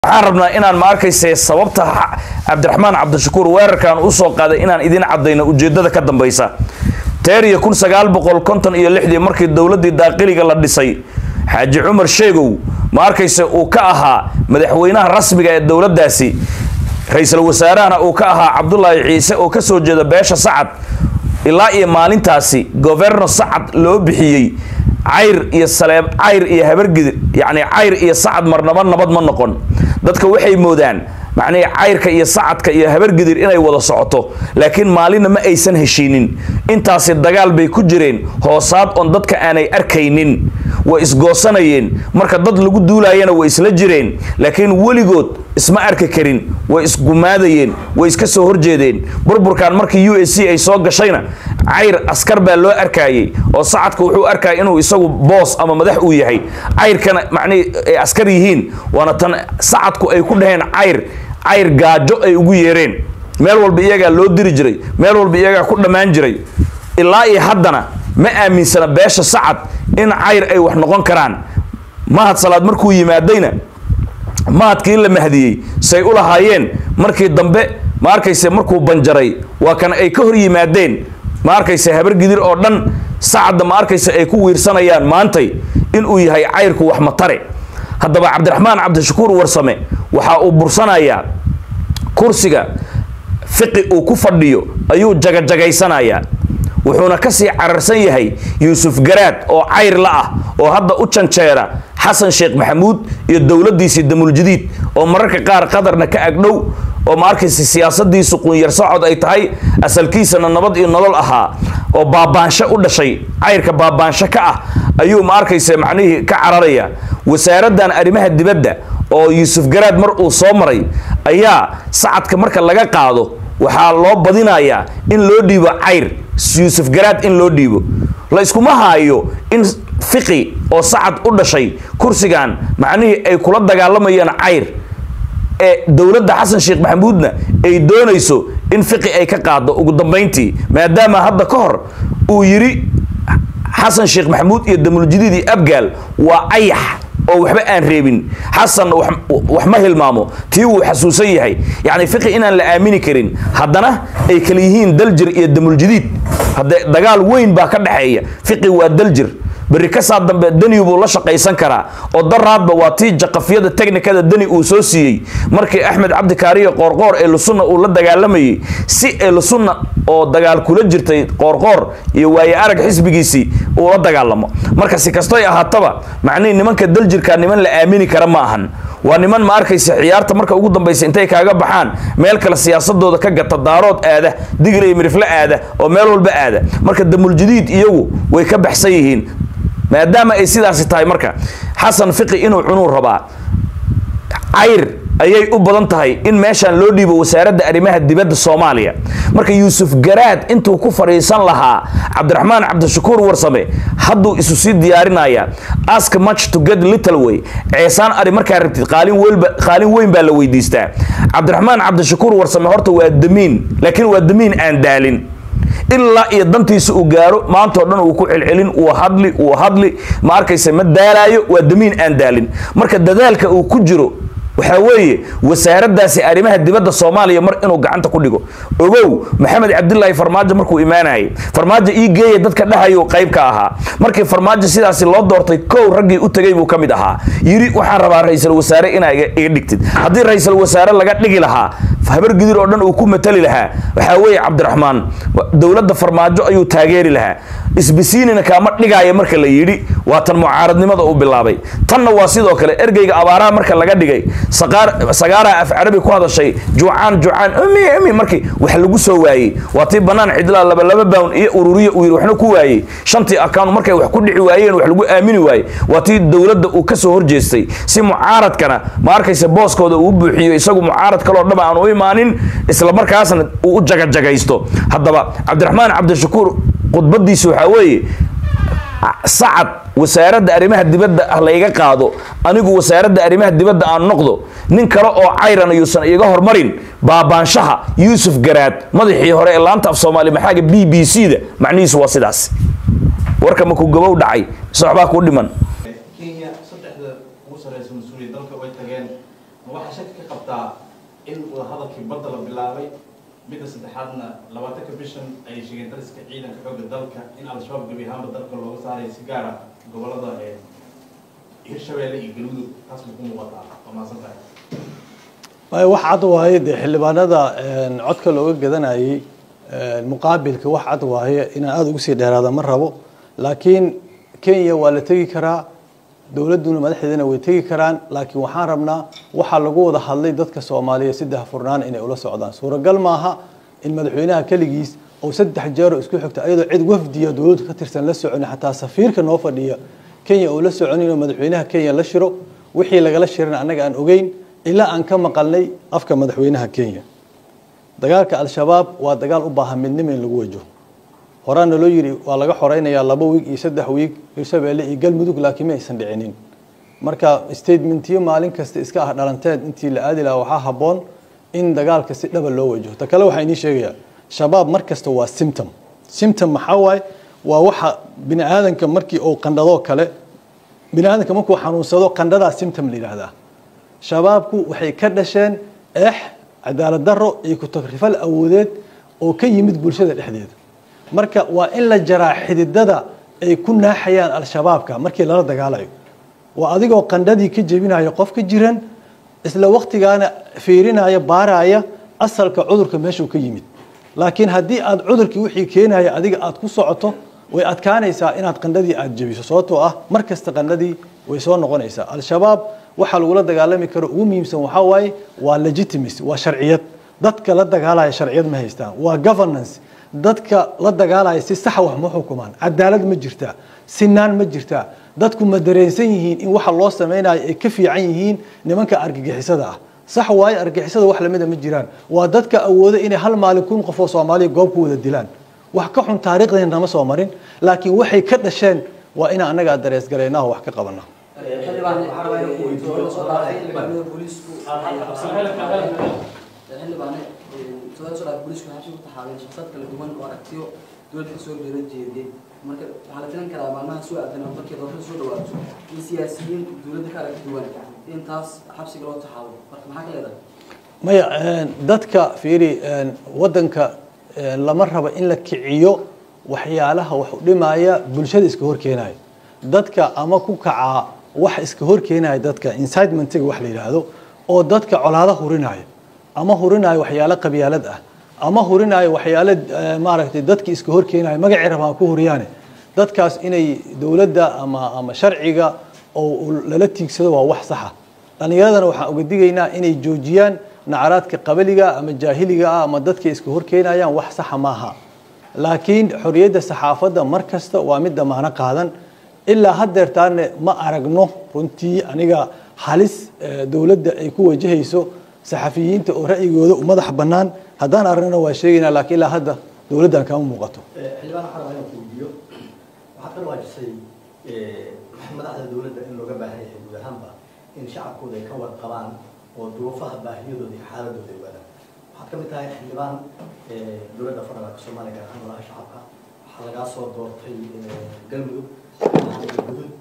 waxaan rabnaa inaan ma arkayse sababta cabdiraxmaan cabdishakuur weerarkan usoo qaaday inaan idin cadayno ujeedada ka dambaysa teeriya kun sagaal boqol konton iyo lixdii markii dowladii daaqiliga la dhisay xaaji cumar sheegow ma arkayse uu ka ahaa madaxweynaha rasmiga ee dowladdaasi ra-iisul wasaarahana uu ka ahaa cabdulaahi ciise oo kasoo jeeda beesha sacad ilaa iyo maalintaasi governo sacad loo bixiyey cayr iyo saleeb cayr iyo habargidir yacni cayr iyo sacad marnaba nabad ma noqon dadka waxay moodaan macnihii cayrka iyo sacadka iyo habargidir inay wada socoto laakiin maalinna ma aysan heshiinin intaasi dagaal bay ku jireen hoosaad oon dadka aanay arkaynin way isgoosanayeen marka dad lagu duulaayana way isla jireen laakiin weligood isma arki karin way isgumaadayeen way iska soo horjeedeen burburkan markii u s c ay soo gashayna cayr askar baa loo arkayey oo sacadka wuxuu arkaya inuu isagu boos ama madax uu yahay cayrkana macnihii ay askar yihiin waana tan sacadku ay ku dhaheen cayr cayr gaajo ay ugu yeereen meel walba iyagaa loo diri jiray meel walba iyagaa ku dhammaan jiray ilaa iyo haddana ma aaminsana beesha sacad in cayr ay wax noqon karaan mahad salaad markuu yimaadayna mahadkii la mahdiyey say u lahaayeen markii dambe ma arkayse markuu banjaray waa kan ay ka hor yimaadeen ma arkayse habargidir oo dhan sacadda ma arkayse ay ku wiirsanayaan maantay inuu yahay cayrku wax matare haddaba cabdiraxmaan cabdishakuur warsame waxa uu bursanayaa kursiga fiqi uu ku fadhiyo ayuu jagajagaysanayaa wuxuuna kasii cararsan yahay yuusuf garaad oo cayr la ah oo hadda u janjeera xasan sheekh maxamuud iyo dowladdiisii damuljadiid oo mararka qaar qadarna ka agdhow oo ma arkaysa siyaasadiisu qunyar socod ay tahay asalkiisana nabad iyo nolol ahaa oo baabaansho u dhashay cayrka baabaansho ka ah ayuu ma arkaysa macnihii ka cararaya wasaaraddan arrimaha dibadda oo yuusuf garaad mar uu soo maray ayaa sacadka marka laga qaado waxaa loo badinayaa in loo dhiibo cayr yuusuf garaad in loo dhiibo la iskuma haayo in fiqi oo sacad u dhashay kursigan macnihii ay kula dagaalamayaan cayr ee dowladda xasan sheekh maxamuudna ay doonayso in fiqi ay ka qaado ugu dambayntii maadaama hadda ka hor uu yidhi xasan sheekh maxamuud iyo damuljadiid iyo abgaal waa ayax oo waxba aan reebin xasanna wax ma hilmaamo tii wuu xasuusan yahay yacni fiqi inaan la aamini karin haddana ay kala yihiin daljir iyo damuljadiid haddee dagaal weyn baa ka dhexeeya fiqi waa daljir berri kasaa dambe deni buu la shaqaysan karaa oo daraadba waa tii jaqafyada technikada deni uu soo siiyey markii axmed cabdikaariyo qoorqoor ee lusunna uu la dagaalamayey si ee lusunna oo dagaal kula jirtay qoorqoor iyo waaye arag xisbigiisii uu la dagaalamo marka si kastoy ahaataba macnihii nimanka daljirka niman la aamini kara ma ahan waa niman ma arkaysa ciyaarta marka ugu dambaysa intay kaaga baxaan meel kale siyaasadooda ka gata daarood aada digir iyo mirifle aada oo meel walba aada marka damuljadiid iyagu way ka baxsan yihiin maadaama ay sidaasi tahay marka xasan fiqi inuu cunuu rabaa cayr ayay u badan tahay in meeshaan loo dhiibo wasaaradda arrimaha dibadda soomaaliya marka yuusuf garaad intuu ku fadhiisan lahaa cabdiraxmaan cabdishakuur warsame hadduu isu sii diyaarinayaa ask much to get little way ceesaan ari markaa rabtid qaalin weynba qaalin weyn baa la weydiistaa cabdiraxmaan cabdishakuur warsame horta waa damiin laakiin waa damiin aan daalin ilaa iyo dantiisa uu gaaro maantao dhan uu ku celcelin uu hadli uu hadli ma arkaysa ma daalaayo waa damiin aan daalin marka dadaalka uu ku jiro waxaa weeye wasaaraddaasi arrimaha dibadda soomaaliya mar inuu gacanta ku dhigo ogow maxamed cabdilaahi farmaajo markuu imaanayay farmaajo ii geeya dadka dhahayo qayb ka ahaa markii farmaajo sidaasi loo doortay kow raggii u tegay buu ka mid ahaa yidhi waxaan rabaa ra-iisul wasaare inaa iga dhigtid haddii ra-iisul wasaare laga dhigi lahaa habargidir oo dhan uu ku matali lahaa waxaa weeye cabdiraxmaan dowladda farmaajo ayuu taageeri lahaa isbisiinina kaama dhigaayo marka la yidhi waa tan mucaaradnimada uu bilaabay tanna waa sidoo kale ergeyga abaaraha marka laga dhigay sagaaraa af carabi ku hadashay juucaan juucaan umi umi markii wax lagu soo waayey waa tii bannaan cidlaa laba laba bawn iyo ururiya uu yidhi waxna ku waayey shantii account markay wax ku dhici waayeen wax lagu aamini waayey waa tii dowladda uu ka soo horjeestay si mucaaradkana ma arkaysa booskooda uu buuxiyo isagu mucaarad kaloo dhaba aan u imaanin isla markaasna uu u jagajagaysto haddaba cabdiraxmaan cabdishakuur khudbadiisa waxaa weeye sacad wasaaradda arrimaha dibadda ah layga qaado anigu wasaaradda arrimaha dibadda aan noqdo nin kale oo cayran yuusan iga hormarin baabaanshaha yuusuf garaad madaxii hore ee laanta af soomaali maxaaga b b c da macnihiisu waa sidaas warka maku gabow dhacay mise waxbaa kuu dhiman kenya saddexda ugu sareysa mas-uuliya dalka way tageen ma waxa shaki ka qabtaa in wadahadalkii badda la bilaabay midda saddexaadna labaatanka bishan ay sheegeen dariska ciidanka xoogga dalka in al-shabaab gebi ahaanba dalka looga saarayo si gaara gobolada hirshabeelle iyo galmudug taas ma ku muuqataa waa mahadsan tahay maya wax cad waaye dee xildhibaanada codka looga gadanayay muqaabilka wax cad waaye inaan aada ugu sii dheeraada ma rabo laakiin kenya waa la tegi karaa dowladduna madaxdeedana way tegi karaan laakiin waxaan rabnaa waxaa lagu wada hadlay dadka soomaaliya saddex furnaan inay ula socdaan suuragal maaha in madaxweynaha keligiis oo saddex jeero isku xigta ayadoo cid wafdiya dowladda ka tirsan la soconi xataa safiirka noo fadhiya kenya oo la soconin oo madaxweynaha kenya la shiro wixii lagala shirana annaga aan ogeyn ilaa aan ka maqalnay afka madaxweynaha kenya dagaalka al-shabaab waa dagaal u baahan midnimo in lagu wajaho horaana loo yidhi waa laga xoreynayaa laba wiig iyo saddex wiig hirshabeelle iyo galmudug laakiin ma aysan dhicinin marka statementiyo maalin kasta iska ah dhalanteed intii la aadi lahaa waxaa habboon in dagaalka si dhaba loo wajaho ta kale waxaa inii sheegayaa shabaab mar kasta waa symptom symptom maxaa waaye waa waxa bini aadanka markii uu qandhadoo kale bini aadanka markuu xanuunsado qandhadaa symptom la yidhaahdaa shabaabku waxay ka dhasheen eex cadaalad daro iyo ku-tagrifal awoodeed oo ka yimid bulshada dhexdeeda marka waa in la jaraa xididada ay ku naaxayaan al-shabaabka markii lala dagaalayo waa adigoo qandhadii ka jebinaya qof ka jiran isla waktigaana fiirinaya baaraya asalka cudurka meeshuu ka yimid laakiin haddii aad cudurkii wixii keenaya adiga aad ku socoto way adkaanaysaa inaad qandhadii aad jebiso sababtoo ah mar kasta qandhadii way soo noqonaysaa al-shabaab waxaa lagula dagaalami karo ugu muhiimsan waxaa waaye waa legitimacy waa sharciyad dadka la dagaalaya sharciyad ma haystaan waa governance dadka la dagaalaya si saxa wax ma xukumaan cadaalad ma jirtaa sinaan ma jirtaa dadku ma dareensan yihiin in waxa loo samaynayo ay ka fiican yihiin nimanka argagixisada ah sax waaye argagixisada wax lamida ma jiraan waa dadka awooda inay hal maalin kun qof oo soomaaliya goob ku wada dilaan wax ka xun taariikhdeena nama soo marin laakiin waxay ka dhasheen waa inaan annaga dareesgaraynaho wax ka qabana xildhibaane todoba sodhaa booliisku waxay ku taxaabeen shaqsad kala duwan oo aragtiyo dowladda kasoo jeeda jeediyey marka waxaa la filan karaa maalmaha soo aadan oo markii doorashada soo dhawaato in siyaasiyiin dowladda ka aragti duwan in taas xabsiga loo taxaabo marka maxaa ka leedahay maya dadka fiiri wadanka lama rabo in la kiciyo waxyaalaha wax u dhimaya bulshada iska horkeenaya dadka ama ku kacaa wax iska horkeenaya dadka incitementiga wax la yidhaahdo oo dadka colaado hurinaya ama hurinaayo waxyaalo qabyaalad ah ama hurinaayo waxyaalo maaragtay dadki iska horkeenayo magacii rabaan ku huriyaane dadkaas inay dowladda ama ama sharciga oo lala tiigsado waa wax saxa dhallinyaradana waxaan uga digaynaa inay joojiyaan nacaraadka qabaliga ama jaahiliga ah ama dadka iska horkeenayaan wax saxa maaha laakiin xorriyadda saxaafadda mar kasta waa mid damaano qaadan ilaa haddeertaane ma aragno runtii aniga halis dowladda ay ku wajahayso saxafiyiinta oo ra'yigooda u madax bannaan haddaan aragnana waa sheegaynaa laakiin ilaa hadda dowladdan kama muuqato xildhibaan waxaa rabaa inaan kuudiyo waxaad ka waajisay madaxda dowladda in looga baahan yahay guud ahaanba in shacabkooda ay ka warqabaan oo duruufaha baahiyadooda iyo xaaladooda ay ogaadaan waxaad ka mid tahay xildhibaan dowladda federaalka soomaaliya gaar ahaan golaha shacabka waxaa lagaa soo doortay galmudug gudud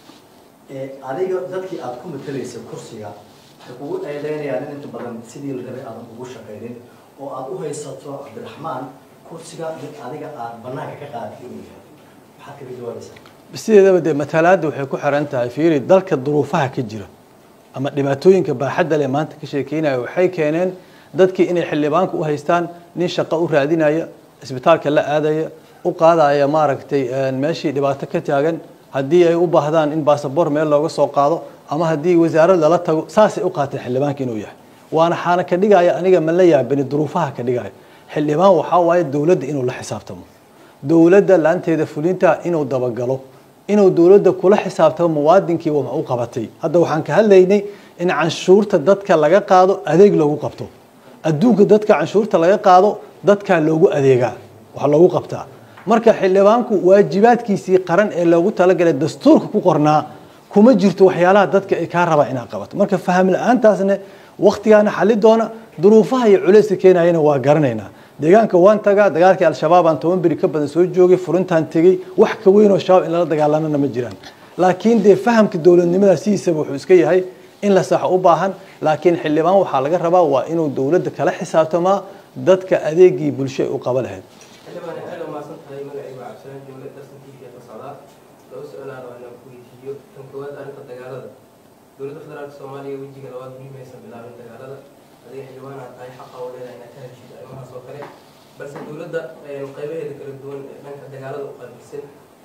adiga dadkii aad ku matalaysay kursiga waxay kugu eedeynayaan in inta badan sidii la rabay aadan ugu shaqaynin oo aad u haysato cabdiraxmaan kursiga mid adiga aad banaanka ka qaadtay inuu yahay maxaad kaga jawaabaysaa sideedaba dee matalaadda waxay ku xiran tahay fiiri dalka duruufaha ka jira ama dhibaatooyinka baaxadda leh maanta ka sheekeynaya waxay keeneen dadkii inay xildhibaanka u haystaan nin shaqo u raadinaya isbitaalka la aadaya u qaadaya maaragtay meeshii dhibaato ka taagan haddii ay u baahdaan in baasabor meel looga soo qaado ama haddii wasaarad lala tago saasay u qaateen xildhibaanka inuu yahay waana xaana ka dhigaya aniga ma la yaabani duruufaha ka dhigaya xildhibaan waxaa waaye dowladda inuu la xisaabtamo dowladda laanteeda fulinta inuu dabagalo inuu dowladda kula xisaabtamo muwaadinkii wax u qabatay hadda waxaan ka hadlaynay in canshuurta dadka laga qaado adeeg loogu qabto adduunka dadka canshuurta laga qaado dadkaa loogu adeegaa wax loogu qabtaa marka xildhibaanku waajibaadkiisii qaran ee loogu talagalay dastuurka ku qornaa kuma jirto waxyaalaha dadka ay kaa rabaa inaad qabato marka faham la-aantaasne waktigaana xali doona duruufaha iyo culayska keenayana waa garanaynaa deegaanka waan tagaa dagaalkii al-shabaab aan toban beri ka badan soo joogay furintaan tegey wax ka weyn oo shabaab in lala dagaalamana ma jiraan laakiin dee fahamka dowladnimada sidiisaba wuxuu iska yahay in la saxo u baahan laakiin xildhibaan waxaa laga rabaa waa inuu dowladda kala xisaabtamaa dadka adeegii bulsho ay u qaba lahayd xildhibaan aad u mahadsan tahay magacaygu cabdisalaan dowlad darsan t v ka socdaa laba su-aalaad oo inaan ku weydiiyo tan koowaad arrinta dagaalada dowladda federaalka soomaaliya wejiga labaad weli maysan bilaabin dagaalada adiga xildhibaan aad tahay xaqa oo leedahay inaad ka heshiid arrimahaas oo kale balse dowladda qaybaheeda kala duwan ee dhanka dagaalada u qaabilsan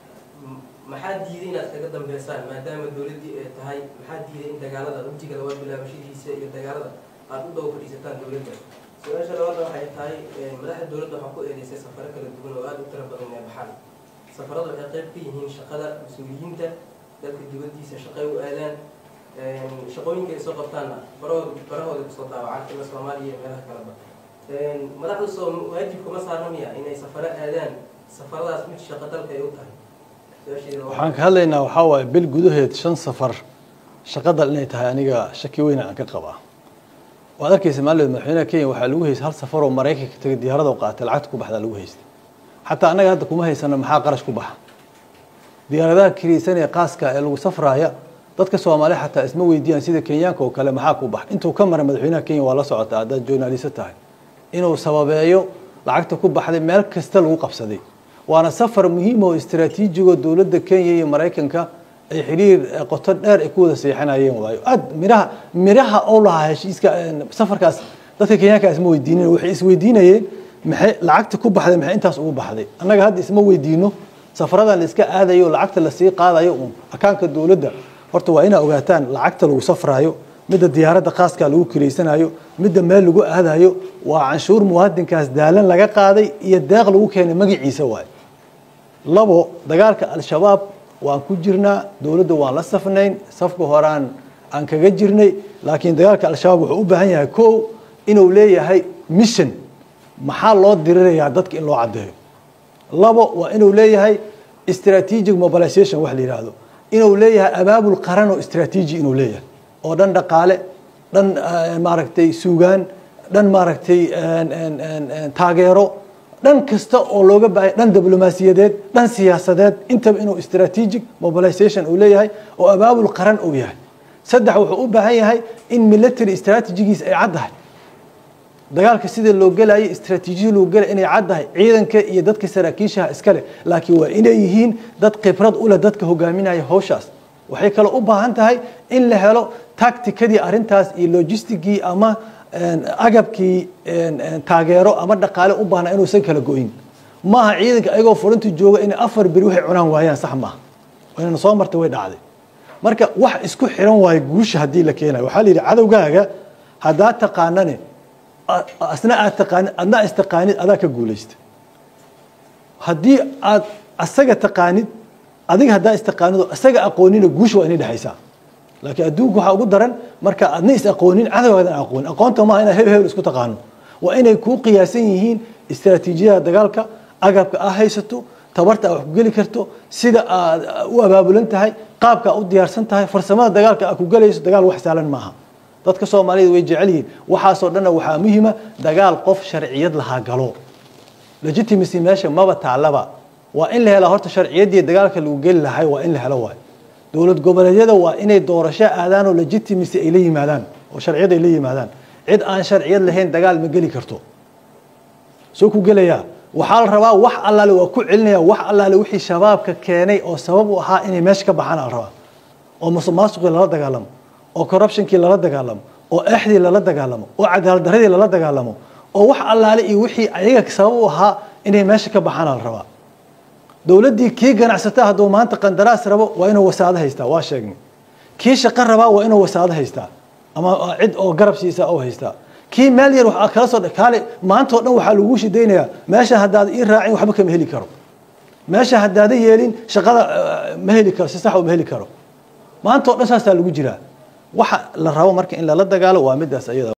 m- maxaa diiday inaad kaga dambeysaan maadaama dowladdii ay tahay maxaa diiday in dagaalada wejiga labaad bilaabashadiisa iyo dagaalada aad u dhow fadhiisataan dowladda su-aasha labaad waxay tahay madaxda dowladda waxaa ku eedeysay safaro kala duwan oo aada u tiro badan ee baxaan safarada waxay qayb ka yihiin shaqada mas-uuliyiinta dalka dibaddiisa shaqay u aadaan shaqooyinka ay soo qabtaanna barahooda barahooda kusoo daawacaan ila soomaaliya iyo meelaha kaleba madaxda soo waajibka ma saarna miya inay safaro aadaan safaradaas mid shaqo dalka ay u tahay su-aasheeda waa- waxaan ka hadlaynaa waxaa waaye bil gudaheed shan safar shaqadal inay tahay aniga shaki weyna aan ka qabaa waad arkaysa maalin madaxweynaha kenya waxaa lagu haystay hal safar oo maraykanka tagay diyaarada u qaatay lacagta ku baxdaa lagu haystay xataa annaga hadda kuma haysano maxaa qarash ku baxa diyaaradaha kiriysan ee qaaska ee lagu safraaya dadka soomaaliya xataa isma weydiiyaan sida kenyaanka oo kale maxaa ku bax intuu ka maray madaxweynaha kenya waa la socotaa haddaad journalist tahay inuu sababeeyo lacagta ku baxday meel kasta lagu qabsaday waana safar muhiim oo istiraatiijigo dowladda kenya iyo maraykanka ay xiriir eh, qoto dheer ay ku wada seexanayeen waayo aad miraha miraha oo lahaa heshiiska eh, safarkaas dadka kenyaanka isma weydiinin waxay isweydiinayeen maxay lacagta ku baxday maxay intaas ugu baxday annaga hadda isma weydiino safaradan la iska aadayo lacagta lasii qaadayo un akaanka dowladda horta waa inaa ogaataan lacagta lagu safraayo midda diyaaradda khaaska lagu kireysanayo midda meel lagu aadayo waa canshuur muwaadinkaas daalan laga qaaday iyo deeq lagu keenay magaciisa waaye labo dagaalka al-shabaab waan ku jirnaa dowladda waan la safnayn safka horaan aan kaga jirnay laakiin dagaalka al-shabaab wuxuu u baahan yahay kow inuu leeyahay mission maxaa loo dirirayaa dadka in loo caddeeyo labo waa inuu leeyahay strategic mobilization wax la yidhaahdo inuu leeyahay abaabul qaran oo strategy inuu leeyahay oo dhan dhaqaale dhan eh, maaragtay suugaan dhan maaragtay en- en- en- en taageero dhan kasta oo looga baahay dhan diblomaasiyadeed dhan siyaasadeed intaba inuu strategic mobilization uu leeyahay oo abaabul qaran uu yahay saddex wuxuu u baahan yahay in military strategigiis ay caddahay dagaalka sida loo gelayo istraatiijiyada loo gelay inay caddahay ciidanka iyo dadka saraakiishaha iskale laakiin waa inay yihiin dad khibrad u leh dadka hogaaminaya hawshaas waxay kaloo u baahan tahay in la helo tacticadii arrintaas iyo logistigii ama en, agabkii en, en, taageero ama dhaqaale u baahna inuusan kala go'in maaha ciidanka ayagoo fulinta jooga inay afar beri waxay cunaan waayaan sax maaha waynana soo martay way dhacday marka wax isku xiran waayo guusha haddii la keenayo waxaa la yidhi cadowgaaga haddaa taqaanane a- asna aad taqaanid adna istaqaanid adaa ka guulaysta haddii aad asaga taqaanid adiga haddaa istaqaanidoo asaga aqoonina guusha waa inay dhexaysaa laakiin adduunku waxaa ugu daran marka adna is aqoonin cadowgaadan aqoonin aqoonta maaha inaad hebel hebel isku taqaano waa inay kuu qiyaasan yihiin istiraatiijiyada dagaalka agabka aa haysato tabarta aad wax ku geli karto sida aad u abaabulan tahay qaabka aad u diyaarsan tahay farsamada dagaalka aad ku gelayso dagaal wax saalan maaha dadka soomaalida way jecel yihiin waxaasoo dhanna waxaa muhiima dagaal qof sharciyad lahaa galo legitimacy meesha maba taalaba waa in la helaa horta sharciyaddii dagaalka lagu geli lahay waa in la helo waay dowlad goboleedyada waa inay doorasho aadaan oo legitimacy ay la yimaadaan oo sharciyad ay la yimaadaan cid aan sharciyad lahayn dagaal ma geli karto soo ku gelayaa waxaa la rabaa wax allaale waa ku celinaya wax allaale wixii shabaabka keenay oo sabab u ahaa inay meesha ka baxaan ala rabaa oo musuqmaasuqii lala dagaalamo oo corruptionkii lala dagaalamo oo exdii lala dagaalamo oo cadaalad darradii lala dagaalamo oo wax allaale iyo wixii ayaga sabab u ahaa inay meesha ka baxaan ala rabaa dowladdii kii ganacsata hadduu maanta qandaraas rabo waa inuu wasaado haystaa waa sheegnay kii shaqo rabaa waa inuu wasaado haystaa ama cid oo garab siisa oo haystaa kii meel yar waxaa kala soo kaale maanta oo dhan waxaa lagu shidaynayaa meesha haddaad ii raacin waxba kama heli karo meesha haddaada yeelin shaqada eh, ma heli karo si sax ma heli karo maanta oo dhan saasaa lagu jiraa waxa la rabo marka in lala dagaalo waa midaas ayada